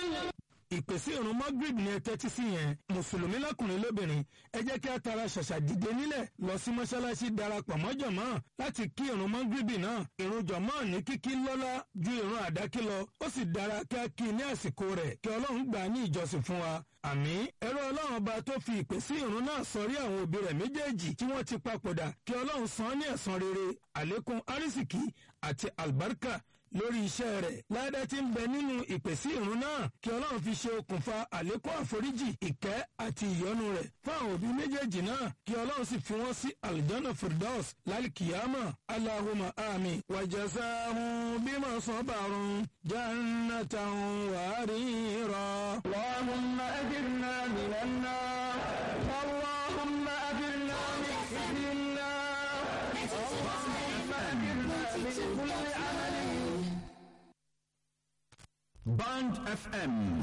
ìpèsè ìrun magrib ni ẹ tẹ́tí sí yẹn mùsùlùmí lọ́kùnrin lóbìnrin ẹ jẹ́ kí a tara ṣàṣà dìde nílẹ̀ lọ sí mọ́ṣáláṣí darapọ̀ mọ́ jọ̀mọ́ láti kí ìrun magrib náà ìrun jọ̀mọ́ ní kíkí lọ́lá ju ìrun àdákí lọ ó sì dára kí a kí i ní àsìkò rẹ̀ kí ọlọ́run gbà á ní ìjọsìn fún wa àmì ẹ̀rọ ọlọ́run ọba tó fi ìpè sí ìrun náà sọrí àwọn òbí rẹ̀ méjèèjì tí wọ́n ti papòdà kí ọlọ́run san án ní ẹ̀san rere àlékún arísìkí àti àlùbáríkà lórí iṣẹ́ rẹ̀ ládá tí ń bẹ nínú ìpèsè ìrun náà kí ọlọ́run fi ṣe okùnfà àlékún àforíjì ìkẹ́ àti ìyọ́nú rẹ̀ fún àwọn òbí méjèèjì náà kí ọlọ́run sì fi wọ́n sí aljanna firdaus lálìkìyàmà aláhùmá àmì wàjẹsáhùn bímọ sọ́bàrún jannatan wàárìírọ̀. اللهم أجرنا من النار اللهم أجرنا من خزي النار اللهم أجرنا من كل عمل Band FM